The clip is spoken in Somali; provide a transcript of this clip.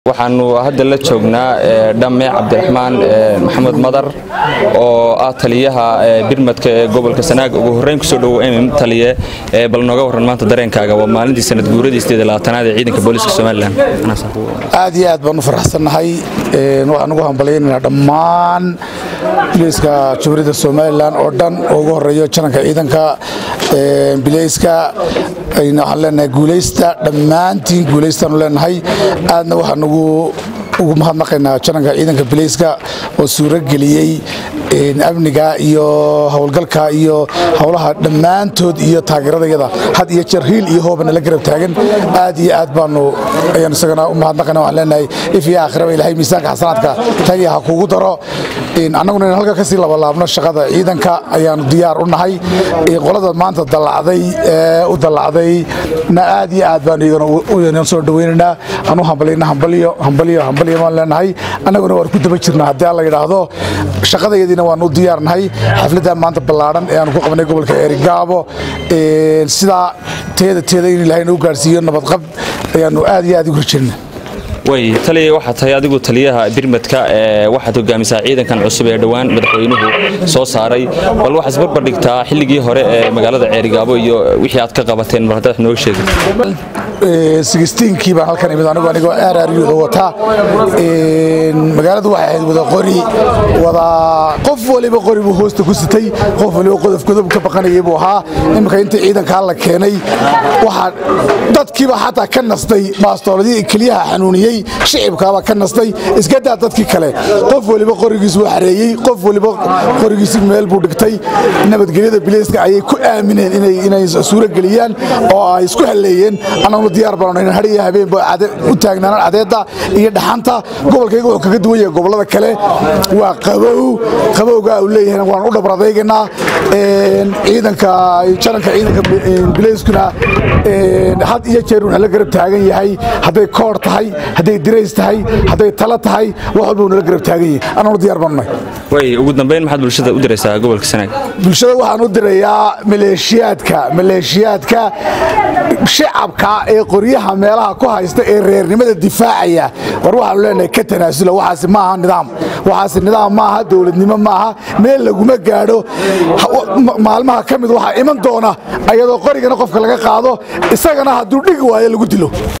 waxaanu hadda la joognaa dhamme cabdiraxmaan maxamed madar oo ah taliyaha birmadka ee gobolka sanaag ugu horreyn kusoo dhowow taliye bal nooga warran maanta dareenkaaga waa maalintii sanad guuradiisteeda labaatanaad ee ciidanka booliiska somalilan aad iyo aad baan u faraxsannahay waxaan ugu hambalyaynanaa dhammaan bileyska jamhuuriyadda somalilan oo dhan oo ugu horeeyo jananka ciidanka bileyska waxaan leenahay guulaysta dhammaantiin guulaystaanu leenahay aadna waxaan ugu mahadnaqaynaa jananka ciidanka bileyska oo suuro geliyey amniga iyo howlgalka iyo howlaha dhammaantood iyo taageeradayada had iyo jeer hiil iyo hoobana la garab taagan aad iyo aad baanu ayaan isagana u mahadnaqayna waxaan leenahay if iyo aakhiraba ilahay miisaanka xasanaadka tagiya ha kuugu daro annaguna in halka kasii labalaabno shaqada ciidanka ayaanu diyaar u nahay qolada maanta dallacday ee u dallacday na aad iyo aad baanu iyagana soo dhawaynaynaa anu hambalyna hambalyo hambalyo hambalyo baan leenahay annaguna waan ku daba jirnaa haddii alla yidhaahdo shaqadayadiina waanu u diyaarnahay xafladda maanta ballaadhan ee aanu ku qabnay gobolka eerigaabo sidaa teeda teeda in ilaahay nagu gaarsiiyo nabadqab ayaanu aad iyo aad ugu rajirna way taliya waxaa tahay adigu taliyaha birmadka waxaad hogaamisaa ciidankan cusub ee dhowaan madaxweynuhu soo saaray bal waxaad isbarbar dhigtaa xilligii hore ee magaalada ceerigaabo iyo wixii aad ka qabateen mar haddaad nooga sheegid sigistiinkii baan halkan imid anigu anigoo aaraariyuda wata magaaladu waxay ahayd wada qori wada qof waliba qori buu hoosta ku sitay qof waliba qodof godob ka baqanayay buu ahaa iminka intii ciidankaa la keenay waxaa dadkiiba xataa ka nastay baastooladii keliyaha xanuuniyey shicibkaaba ka nastay iskadaa dadkii kale qof waliba qorigiis buu xareeyey qof waliba qorigiisi meel buu dhigtay nabadgelyada bileyska ayay ku aamineen inay suuro geliyaan oo ay isku halleeyeen annaguna diyaar baanu in hariya habeenba u taagnaanaan cadeedda iyo dhaxanta gobolkayga wuxuu kaga duwan yahay gobollada kale waa qabow qabowga uu leeyahay waan u dhabradaygaynaa ciidanka jananka ciidanka bileyskuna had iyo jeer wuxuu la garab taagan yahay hadday koor tahay hadday dirays tahay hadday talo tahay wax walba nala garab taagan yahay annaguna diyaar baanu nahay way ugu dambeyn maxaad bulshada u diraysaa gobolka sanaag bulshada waxaan u dirayaa maleeshiyaadka maleeshiyaadka shacabka ee qoryaha meelaha ku haysta ee reernimada difaacaya war waxaanu leenahay ka tanaasula waxaasi maaha nidaam waxaasi nidaam maaha dowladnimo maaha meel laguma gaadho maalmaha ka mid waxaa iman doona ayadoo qorigana qofka laga qaado isagana hadduu dhigi waayo lagu dilo